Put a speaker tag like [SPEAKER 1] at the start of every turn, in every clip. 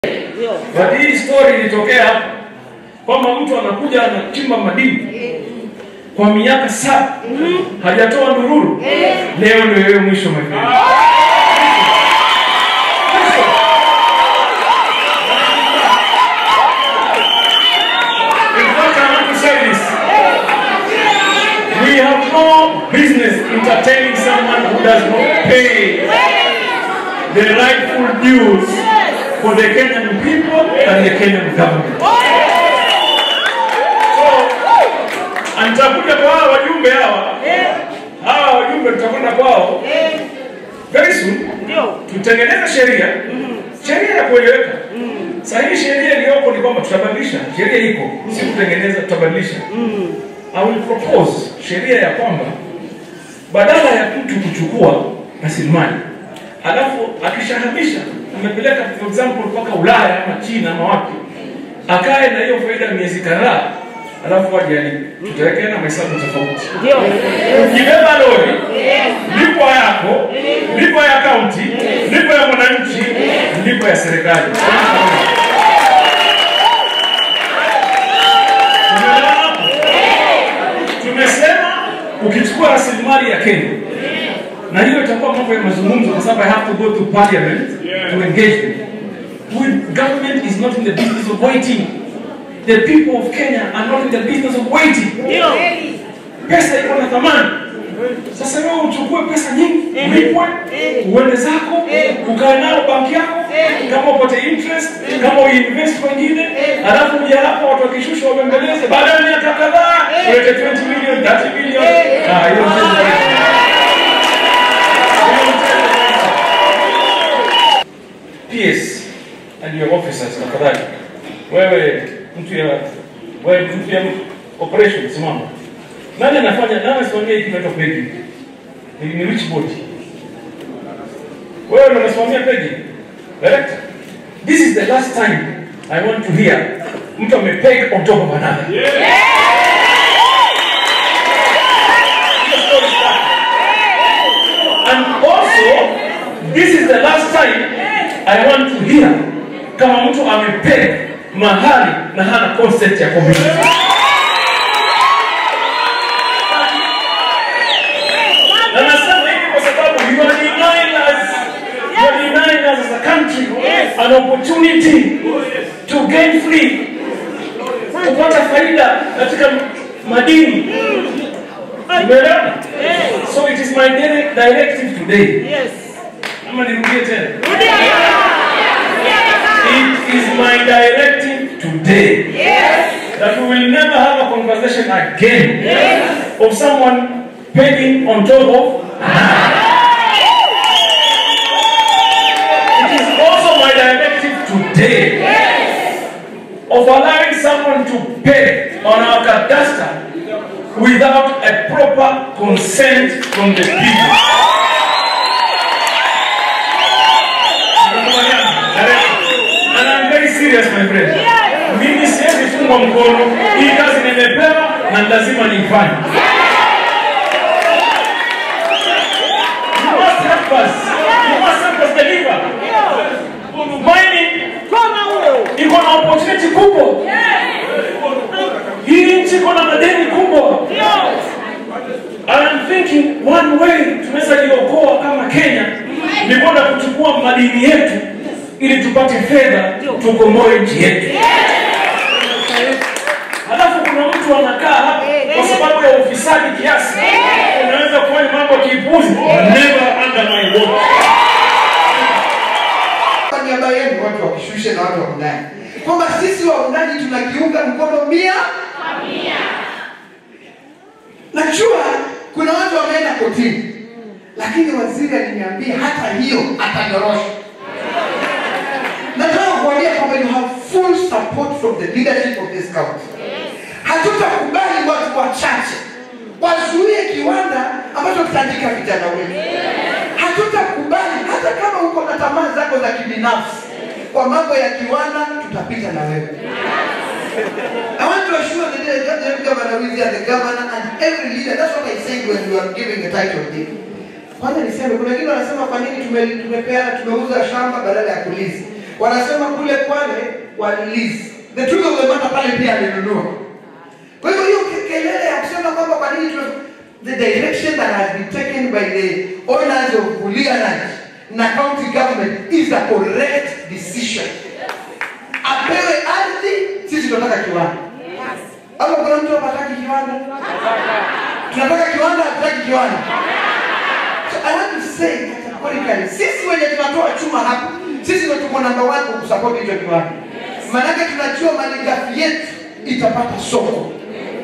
[SPEAKER 1] But hii story ilitokea hapa kwamba mtu anakuja anachimba madini kwa miaka saba hajatoa ndururu, leo ndio wewe mwisho my friend. In fact, I want to say this. We have no business entertaining someone who does not pay the rightful dues for the Kenyan people and the Kenyan government. So, nitakuja kwa hawa wajumbe hawa hawa wajumbe tutakwenda kwao very soon, tutengeneze sheria sheria ya kueleweka. Sasa hii sheria iliyoko ni kwamba tutabadilisha sheria, iko si kutengeneza, tutabadilisha. I will propose sheria ya kwamba badala ya mtu kuchukua rasilimali alafu akishahamisha amepeleka for example mpaka Ulaya ama China ama wapi, akae na hiyo faida miezi kadhaa, alafu aje alipe. Tutawekea na mahesabu tofauti. Ukibeba lori, lipo yako, lipo ya kaunti, lipo ya mwananchi, lipo ya serikali. Umeelewa hapo? Tumesema ukichukua rasilimali ya Kenya na hiyo itakuwa mambo ya mazungumzo kwa sababu I have to go to parliament to engage them. We, government is not in the business of waiting. The people of Kenya are not in the business of waiting. Pesa iko na thamani. Sasa wewe uchukue pesa nyingi, ulipwe, uende zako, ukae nayo banki yako, kama upate interest, kama uinvest wengine, alafu uje hapa watu wakishusha wabembeleze, baada ya miaka kadhaa ulete 20 million, 30 million. Ah, hiyo mchezo PS and your officers tafadhali. Wewe mtu ya wewe mtu ya operation simama. Nani anafanya nani anasimamia hiki kinaitwa pegi? Ni ni which body? Wewe ndio unasimamia pegi. Director. This is the last time I want to hear mtu amepeg on top of another. Hiyo story start. And also, this is the last time I want to hear kama mtu amepeg mahali na hana consent ya community. Na nasema hivi kwa sababu you are denying us, you are denying us as a country an opportunity to gain free, kupata faida katika madini. Umeelewa? So it is my direct directive today. Ama nirudie tena. It is my directive today that we will never have a conversation again of someone pegging on top of It is also my directive today of allowing someone to peg on our cadastre without a proper consent from the people. And I'm very serious my friend. Mimi siwezi fungwa mkono. Hii kazi nimepewa na lazima niifanye. You must help us. You must help us deliver. Mining iko na opportunity kubwa. Hii nchi iko na madeni kubwa. And I'm thinking one way tunaweza jiokoa kama Kenya ni kwenda kuchukua madini yetu ili tupate fedha tukomboe nchi yetu. Halafu kuna mtu anakaa hapa kwa sababu ya ufisadi kiasi, unaweza kufanya mambo kipuzi. Never under my watch.
[SPEAKER 2] Kwa niaba yenu watu wakishushe na watu wa undani kwamba sisi waundaji tunakiunga mkono mia najua kuna watu wameenda kotini lakini waziri aliniambia hata hiyo atanyorosha nataka kuambia kwamba you have full support from the leadership of this county hatutakubali watu wachache wazuie kiwanda ambacho kitaandika vijana wetu hatutakubali hata kama uko na tamaa zako za kibinafsi kwa mambo ya kiwanda tutapita na wewe I want to assure the Deputy Governor with you and the governor and every leader. That's what I said when you are giving the title deed. Kwanza niseme, kuna wengine wanasema kwa nini tume- tumepeana tumeuza shamba badala ya kulizi. wanasema kule Kwale walilizi. The truth of the matter pale pia alinunua. Kwa hivyo hiyo ke- kelele ya kusema kwamba kwa nini tuna the direction that has been taken by the owners of Bulia Ranch na county government is a correct decision. Apewe ardhi, sisi tunataka kiwanda. Ama kuna mtu hapa hataki kiwanda? Tunataka kiwanda, hatutaki kiwanda. So I want to say categorically, sisi wenye tunatoa chuma hapa, sisi ndio tuko namba one kwa kusupport hicho kiwanda. Maanake tunajua malighafi yetu itapata soko.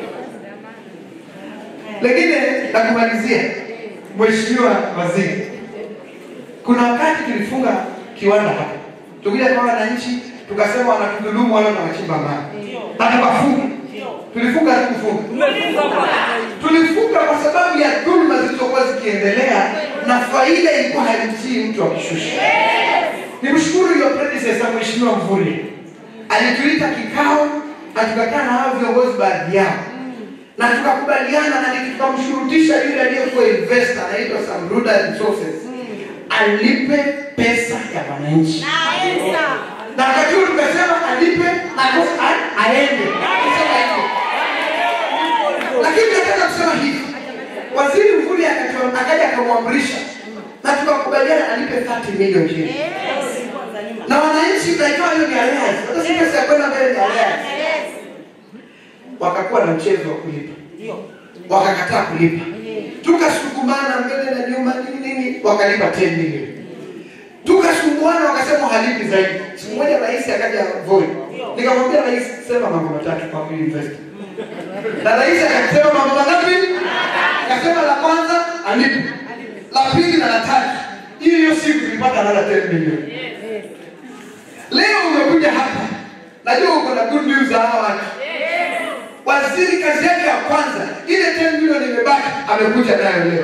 [SPEAKER 2] Lakini la kumalizia, Mheshimiwa Waziri, kuna wakati tulifunga kiwanda hapa, tukija kwa wananchi tukasema wanatudhulumu wale wanachimba maji na tukafunga. Tulifunga tu kufunga tulifunga kwa sababu ya dhuluma zilizokuwa zikiendelea na faida ilikuwa haimtii mtu akishusha. Nimshukuru your predecessor Mheshimiwa Mvurya alituita kikao na tukakaa na hao viongozi baadhi yao na tukakubaliana na ni- tukamshurutisha yule aliyekuwa investor anaitwa Samruda Resources alipe pesa ya wananchi na wakati huo tukasema alipe na kosa a- aende. Kusema hivyo. Lakini nataka kusema hivi, waziri Mvurya akatoa- akaja akamwamrisha na tukakubaliana alipe 30 milioni shilling. na wananchi tunaitoa hiyo ni alliance, hata si pesa ya kwenda mbele ni alliance. Wakakuwa na mchezo wa kulipa, wakakataa kulipa, tukasukumana mbele na nyuma nini nini, wakalipa 10 milioni tukasumbuana wakasema halipi zaidi. Siku moja rais akaja Voi, nikamwambia rais, sema mambo matatu kwa huyu investor, na rais akasema mambo mangapi? Akasema la kwanza alipe, la pili na la tatu. Hiyo hiyo siku tulipata another 10 milioni. Leo umekuja hapa, najua uko na good news za hawa watu. Waziri kazi yake ya kwanza, ile 10 milioni imebaki, amekuja nayo leo.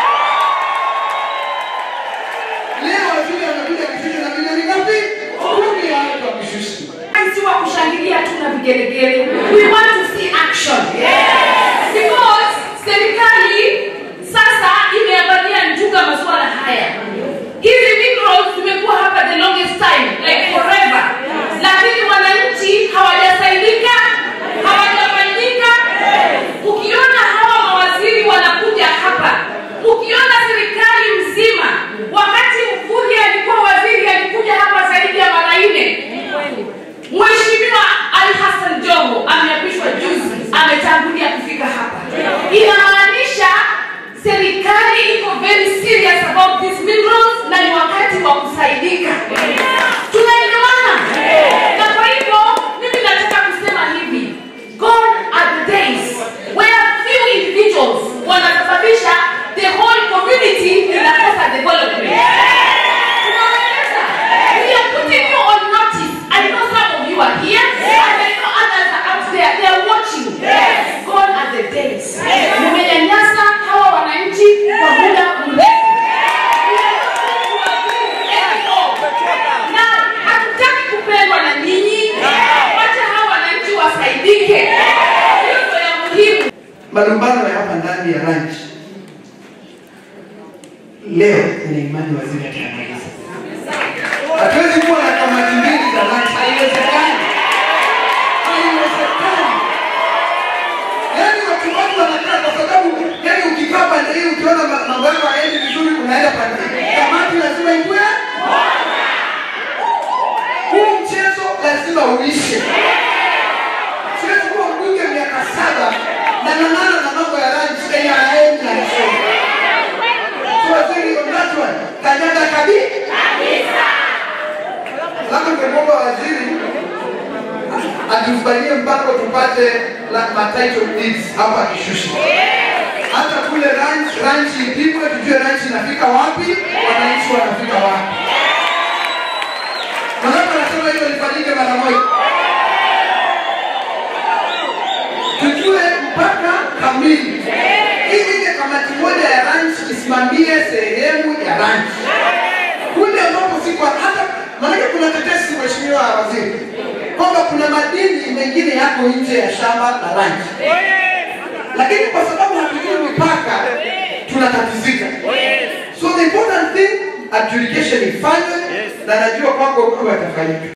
[SPEAKER 2] Leo waziri amekuja kushusha na milioni ngapi? Kumi ya watu wakishusha.
[SPEAKER 3] si wa kushangilia tu na vigelegele we want to see action because serikali sasa imeangalia njuga masuala haya hizi minerals zimekuwa hapa the longest time like forever lakini wananchi hawajasaidika hawajafaidika ukiona hawa mawaziri wanakuja hapa ukiona serikali mzima wakati mvuri alikuwa waziri alikuja hapa zaidi ya mara nne Mheshimiwa Ali Hassan Joho ameapishwa juzi, ametangulia kufika hapa. Inamaanisha serikali iko very serious about these minerals na ni wakati wa kusaidika. Tunaelewana? Na kwa hivyo mimi nataka kusema hivi, God are the days where few individuals wanasababisha the whole community inakosa development. Tunawaeleza. We are putting you on notice. I know some of you are here, and I know others are out there. They are watching. God are the days. Mmenyanyasa hawa wananchi kwa muda mrefu. We are not going to agree anymore. Na hatutaki kupendwa na nyinyi. Wacha hawa wananchi wasaidike. Hiyo ndio ya muhimu.
[SPEAKER 2] Malumbano ya hapa ndani ya ranch leo ina imani waziri atayamaliza. Hatuwezi kuwa na kamati mbili za ranch, haiwezekani, haiwezekani. Yaani watu watu wanakaa kwa sababu, yaani ukikaa pande hii ukiona ma- mambo yako hayaendi vizuri, unaenda pande hii. Kamati lazima ikue, huu mchezo lazima uishe. Siwezi kuwa mbunge miaka saba na nang'ana na mambo ya ranch yenye hayaendi na msemo. So waziri on that one, kanyaga kabisa. Labda tungemwomba waziri atufanyie mpango tupate la ma title deeds hapa akishusha. Hata kule ranch ranch ipigwe tujue ranch inafika wapi, wananchi wanafika wapi. Manake anasema hilo lifanyike mara moja. tujue mpaka kamili ili ile kamati moja ya ranch isimamie sehemu ya ranch kule ambapo siko hata maanake kuna tetesi mheshimiwa waziri kwamba kuna madini mengine yako nje ya shamba la ranch lakini kwa sababu hatujui mipaka tunatatizika so the important thing adjudication ifanywe na najua kwako mambo yatafanyika